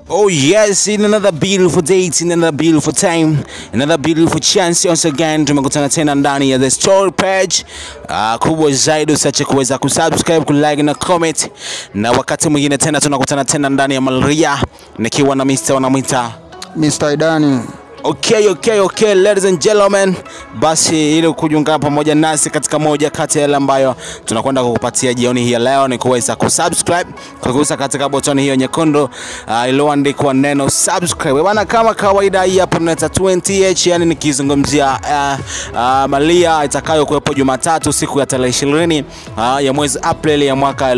Oh yes, in another beautiful date, in another beautiful time, another beautiful chance once again tumekutana tena ndani ya the story page. Uh, kubwa zaidi usiache kuweza kusubscribe, kulike na comment, na wakati mwingine tena tunakutana tena ndani ya Malaria nikiwa na Mr. wanamwita Mr. Idani. Okay, okay, okay, ladies and gentlemen, basi ili kujiunga pamoja nasi katika moja kati ya yale ambayo tunakwenda kukupatia jioni hii ya leo ni kuweza kusubscribe kugusa katika botoni hiyo nyekundu uh, iliyoandikwa neno subscribe bana. Kama kawaida, hii hapa tunaita 20h, yani nikizungumzia uh, uh, malia itakayokuwepo Jumatatu siku ya tarehe 20 uh, ya mwezi Aprili ya mwaka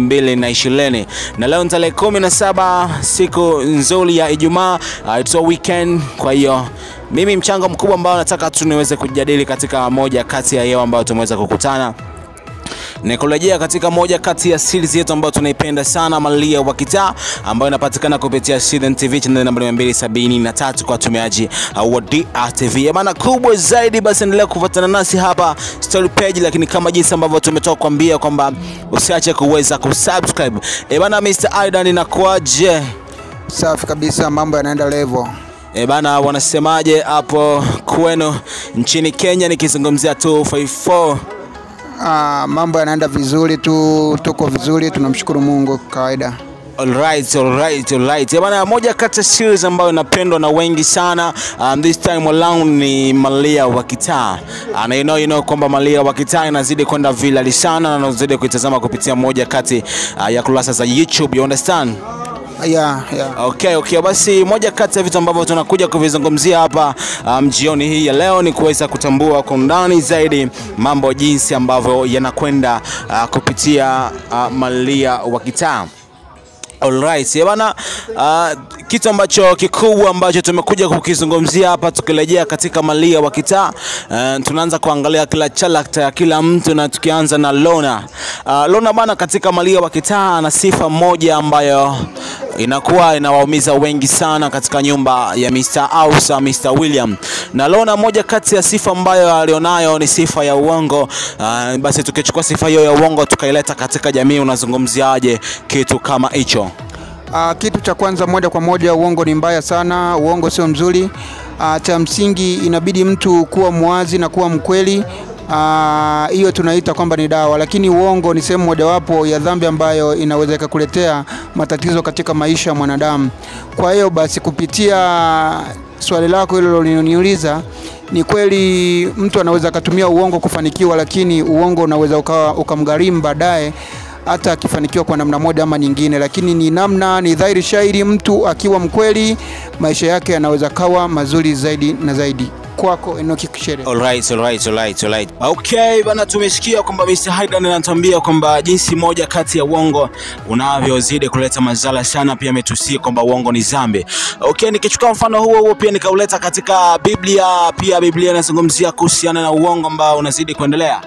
2020 na leo ni tarehe 17 siku nzuri ya Ijumaa, uh, it's a weekend, kwa hiyo mimi mchango mkubwa ambao nataka tu niweze kujadili katika moja kati ya yeo ambayo tumeweza kukutana ni kurejea katika moja kati ya series yetu ambayo tunaipenda sana Malia wa Kitaa ambayo inapatikana kupitia Citizen TV channel namba 273 kwa watumiaji uh, wa DRTV. Maana kubwa zaidi, basi endelea kufuatana nasi hapa story page, lakini kama jinsi ambavyo tumetoka kuambia kwamba usiache kuweza kusubscribe. Eh bana, Mr. Aidan inakuaje? Safi kabisa, mambo yanaenda level. E bana, wanasemaje hapo kwenu nchini Kenya, nikizungumzia 254 Ah, mambo yanaenda vizuri tu, tuko vizuri, tunamshukuru Mungu kawaida. Alright, alright, alright. Eh, Bana, moja kati ya series ambayo inapendwa na wengi sana um, this time around ni Malia wa Kitaa. Uh, na you know, you know kwamba Malia wa Kitaa inazidi kwenda virali sana na unazidi kuitazama kupitia moja kati uh, ya kurasa za YouTube, you understand? Yeah, yeah. Okay, okay. Basi moja kati ya vitu ambavyo tunakuja kuvizungumzia hapa um, jioni hii ya leo ni kuweza kutambua kwa undani zaidi mambo jinsi ambavyo yanakwenda uh, kupitia uh, Malia wa Kitaa. Alright, eh bana, uh, kitu ambacho kikubwa ambacho tumekuja kukizungumzia hapa tukirejea katika Malia wa Kitaa, uh, tunaanza kuangalia kila character ya kila mtu na tukianza na Lona. Uh, Lona bana, katika Malia wa Kitaa ana sifa moja ambayo inakuwa inawaumiza wengi sana katika nyumba ya Mr. Ausa, Mr. William. Na Lona, moja kati ya sifa ambayo alionayo ni sifa ya uongo. Uh, basi tukichukua sifa hiyo ya uongo tukaileta katika jamii, unazungumziaje kitu kama hicho? Ah, kitu cha kwanza moja kwa moja, uongo ni mbaya sana, uongo sio mzuri. Ah, cha msingi inabidi mtu kuwa mwazi na kuwa mkweli. Ah, hiyo tunaita kwamba ni dawa, lakini uongo ni sehemu mojawapo ya dhambi ambayo inaweza ikakuletea matatizo katika maisha ya mwanadamu. Kwa hiyo basi, kupitia swali lako hilo liloniuliza, ni kweli mtu anaweza akatumia uongo kufanikiwa, lakini uongo unaweza ukawa ukamgharimu baadaye hata akifanikiwa kwa namna moja ama nyingine, lakini ni namna, ni dhahiri shairi, mtu akiwa mkweli, maisha yake yanaweza kawa mazuri zaidi na zaidi. Kwako Enoki Kishere. Alright, alright, alright, alright. Okay, bana tumesikia kwamba Mr. Haydan anatuambia kwamba jinsi moja kati ya uongo unavyozidi kuleta madhara sana, pia ametusia kwamba uongo ni dhambi. Okay, nikichukua mfano huo huo pia nikauleta katika Biblia, pia Biblia inazungumzia kuhusiana na uongo ambao unazidi kuendelea.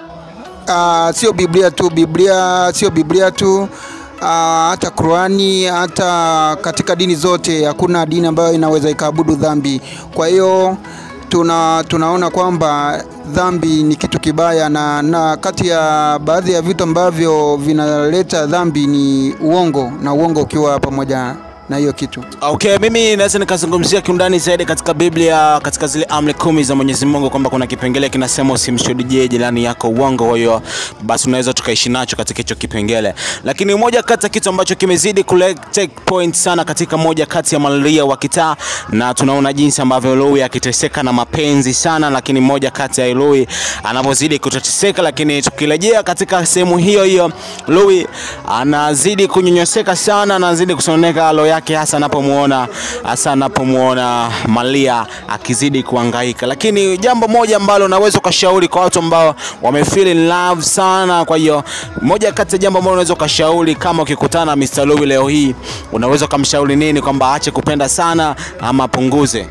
Ah, sio Biblia tu, Biblia sio Biblia tu Ah, hata Qurani, hata katika dini zote hakuna dini ambayo inaweza ikaabudu dhambi. Kwa hiyo tuna tunaona kwamba dhambi ni kitu kibaya, na, na kati ya baadhi ya vitu ambavyo vinaleta dhambi ni uongo, na uongo ukiwa pamoja na hiyo kitu. Okay, mimi naweza nikazungumzia kiundani zaidi katika Biblia, katika zile amri kumi za Mwenyezi Mungu kwamba kuna kipengele kinasema usimshuhudie jirani yako uongo. Kwa hiyo basi unaweza tukaishi nacho katika hicho kipengele, lakini moja kati ya kitu ambacho kimezidi kule take point sana katika moja kati ya Malia wa Kitaa, na tunaona jinsi ambavyo Lui akiteseka na mapenzi sana, lakini moja kati ya Lui anavyozidi kuteseka, lakini tukirejea katika sehemu hiyo hiyo, Lui anazidi kunyonyoseka sana, anazidi kusononeka roho yake hasa anapomuona hasa anapomuona Malia akizidi kuhangaika. Lakini jambo moja ambalo naweza ukashauri kwa watu ambao wamefeel in love sana, kwa hiyo moja kati ya jambo ambalo unaweza ukashauri kama ukikutana na Mr. Louis leo hii, unaweza ukamshauri nini, kwamba aache kupenda sana ama apunguze?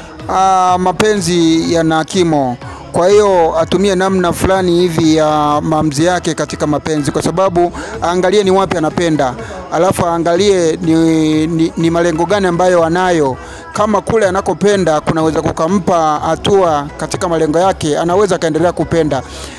Ah, mapenzi yana kimo, kwa hiyo atumie namna fulani hivi ya maamuzi yake katika mapenzi, kwa sababu aangalie ni wapi anapenda, alafu aangalie ni, ni, ni malengo gani ambayo anayo kama kule anakopenda kunaweza kukampa hatua katika malengo yake, anaweza akaendelea kupenda.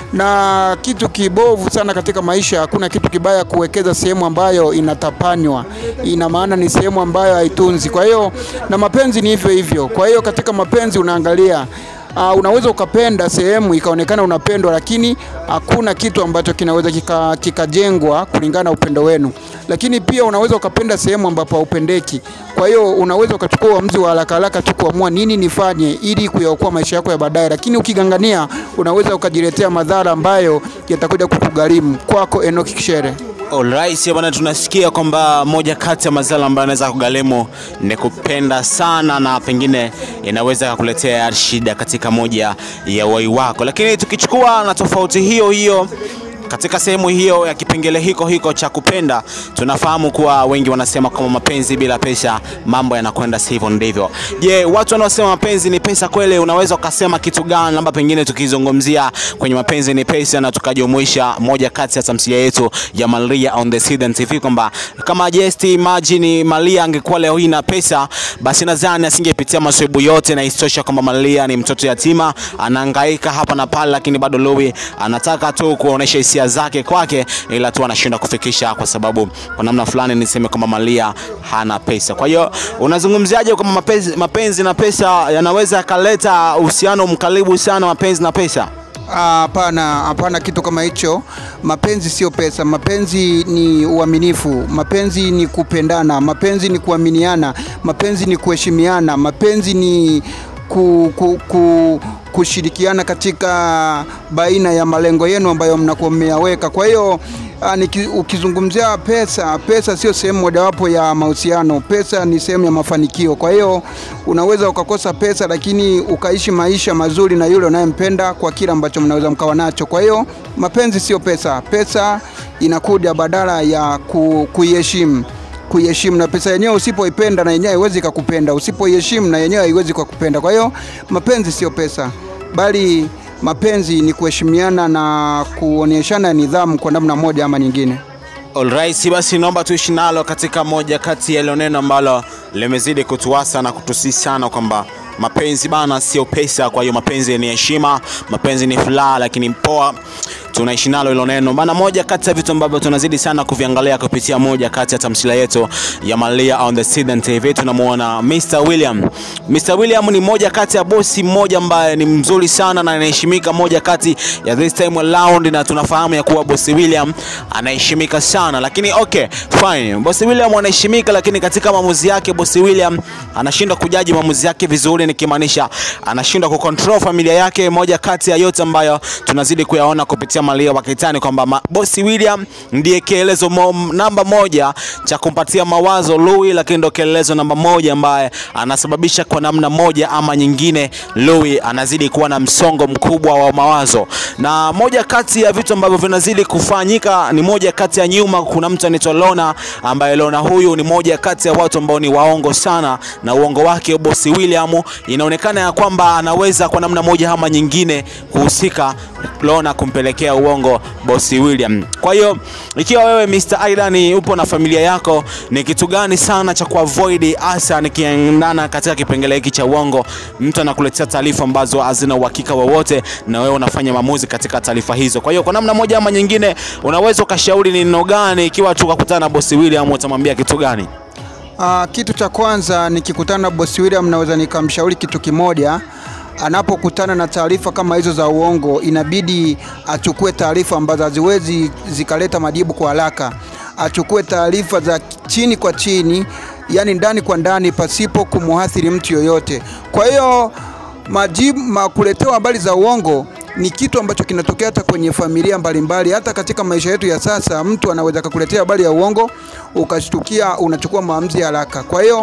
Na kitu kibovu sana katika maisha, hakuna kitu kibaya kuwekeza sehemu ambayo inatapanywa, ina maana ni sehemu ambayo haitunzi. Kwa hiyo na mapenzi ni hivyo hivyo. Kwa hiyo katika mapenzi unaangalia Uh, unaweza ukapenda sehemu ikaonekana unapendwa, lakini hakuna kitu ambacho kinaweza kika- kikajengwa kulingana na upendo wenu. Lakini pia unaweza ukapenda sehemu ambapo haupendeki. Kwa hiyo unaweza ukachukua uamuzi wa haraka haraka tu kuamua nini nifanye ili kuyaokoa maisha yako ya baadaye, lakini ukigangania unaweza ukajiletea madhara ambayo yatakuja kukugharimu. Kwako Enoch Kishere. Alright, bwana, tunasikia kwamba moja kati ya mazala ambayo anaweza kugharimu ni kupenda sana, na pengine inaweza kukuletea shida katika moja ya uhai wako. Lakini tukichukua na tofauti hiyo hiyo katika sehemu hiyo ya kipengele hiko hiko cha kupenda, tunafahamu kuwa wengi wanasema kwamba mapenzi bila pesa mambo yanakwenda sivyo ndivyo. Je, watu wanaosema mapenzi ni pesa kweli, unaweza ukasema kitu gani? Labda pengine tukizungumzia kwenye mapenzi ni pesa na tukajumuisha moja kati ya tamthilia yetu ya Maria on the Citizen TV kwamba kama just imagine Maria angekuwa leo hii na pesa, basi nadhani asingepitia masaibu yote, na istosha kwamba Maria ni mtoto yatima, anahangaika hapa na pale, lakini bado Louis anataka tu kuonesha hisia zake kwake, ila tu anashindwa kufikisha, kwa sababu kwa namna fulani niseme kwamba Maria hana pesa. Kwa hiyo unazungumziaje kwamba mapenzi, mapenzi na pesa yanaweza yakaleta uhusiano mkaribu sana, mapenzi na pesa? Ah, Hapana, hapana kitu kama hicho. Mapenzi sio pesa, mapenzi ni uaminifu, mapenzi ni kupendana, mapenzi ni kuaminiana, mapenzi ni kuheshimiana, mapenzi ni ku, ku, ku, kushirikiana katika baina ya malengo yenu ambayo mnakuwa mmeyaweka. Kwa hiyo ah, niki- ukizungumzia pesa, pesa sio sehemu mojawapo ya mahusiano. Pesa ni sehemu ya mafanikio. Kwa hiyo unaweza ukakosa pesa, lakini ukaishi maisha mazuri na yule unayempenda kwa kile ambacho mnaweza mkawa nacho. Kwa hiyo mapenzi sio pesa. Pesa inakuja badala ya ku, kuiheshimu kuiheshimu na pesa yenyewe usipoipenda na yenyewe haiwezi ikakupenda, usipoiheshimu na yenyewe haiwezi kukupenda. Kwa hiyo mapenzi sio pesa, bali mapenzi ni kuheshimiana na kuonyeshana nidhamu kwa namna moja ama nyingine. Alright, basi naomba tuishi nalo katika moja kati ya hilo neno ambalo limezidi kutuasa na kutusi sana kwamba mapenzi bana sio pesa. Kwa hiyo mapenzi ni heshima, mapenzi ni furaha, lakini poa tunaishi nalo hilo neno bana. Moja kati ya vitu ambavyo tunazidi sana kuviangalia kupitia moja kati ya tamthilia yetu ya Maria on the Citizen TV, tunamuona Mr William. Mr William ni moja kati ya bosi mmoja ambaye ni mzuri sana na anaheshimika, moja kati ya this time around, na tunafahamu ya kuwa bosi William anaheshimika sana, lakini okay fine, bosi William anaheshimika, lakini katika maamuzi yake bosi William anashindwa kujaji maamuzi yake vizuri, nikimaanisha anashindwa kucontrol familia yake. Moja kati ya yote ambayo tunazidi kuyaona kupitia Maria Wakitani kwamba ma- bosi William ndiye kielezo mo, namba moja cha kumpatia mawazo Louis, lakini ndo kielezo namba moja ambaye anasababisha kwa namna moja ama nyingine Louis anazidi kuwa na msongo mkubwa wa mawazo, na moja kati ya vitu ambavyo vinazidi kufanyika ni moja kati ya nyuma, kuna mtu anaitwa Lona ambaye Lona huyu ni moja kati ya watu ambao ni waongo sana, na uongo wake bosi William inaonekana ya kwamba anaweza kwa namna moja ama nyingine kuhusika Lona kumpelekea uongo bosi William. Kwa hiyo ikiwa wewe Mr. Aidan upo na familia yako, ni kitu gani sana cha kuavoid hasa nikiendana katika kipengele hiki cha uongo? Mtu anakuletea taarifa ambazo hazina uhakika wowote, na wewe unafanya maamuzi katika taarifa hizo. Kwa hiyo kwa namna moja ama nyingine, unaweza ukashauri ni neno gani ikiwa tukakutana na bosi William, utamwambia kitu gani? Ah, kitu cha kwanza nikikutana na bosi William naweza nikamshauri kitu kimoja. Anapokutana na taarifa kama hizo za uongo, inabidi achukue taarifa ambazo haziwezi zikaleta majibu kwa haraka. Achukue taarifa za chini kwa chini, yani ndani kwa ndani, pasipo kumuathiri mtu yoyote. Kwa hiyo majibu ma kuletewa habari za uongo ni kitu ambacho kinatokea hata kwenye familia mbalimbali, hata katika maisha yetu ya sasa. Mtu anaweza kukuletea habari ya uongo ukashtukia, unachukua maamuzi ya haraka. Kwa hiyo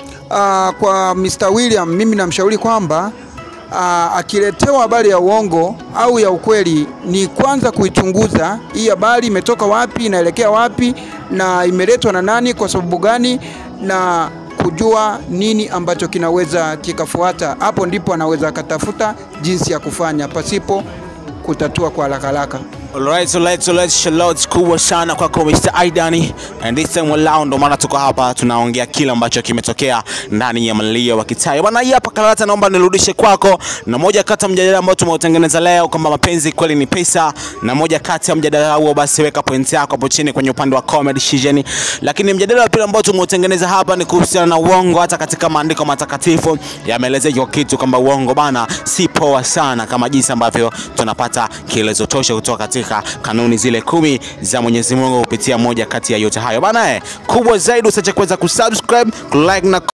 uh, kwa Mr. William mimi namshauri kwamba uh, akiletewa habari ya uongo au ya ukweli, ni kwanza kuichunguza hii habari imetoka wapi, inaelekea wapi, na imeletwa na nani, kwa sababu gani, na kujua nini ambacho kinaweza kikafuata. Hapo ndipo anaweza akatafuta jinsi ya kufanya pasipo kutatua kwa haraka haraka. Alright, alright, alright, shout kubwa sana kwako Mr. Aidan. And this time walao ndo maana tuko hapa tunaongea kile ambacho kimetokea ndani ya mlio wa Kitai. Bwana hii hapa Karata naomba nirudishe kwako na moja kati ya mjadala ambao tumeutengeneza leo kwamba mapenzi kweli ni pesa na moja kati ya mjadala huo basi weka point yako hapo chini kwenye upande wa comment section. Lakini mjadala wa pili ambao tumeutengeneza hapa ni kuhusiana na uongo hata katika maandiko matakatifu yameelezea hiyo kitu kwamba uongo bana si poa sana kama jinsi ambavyo tunapata kielezo tosha kutoka katika kanuni zile kumi za Mwenyezi Mungu kupitia moja kati ya yote hayo bana. Eh, kubwa zaidi usiache kuweza kusubscribe, kulike na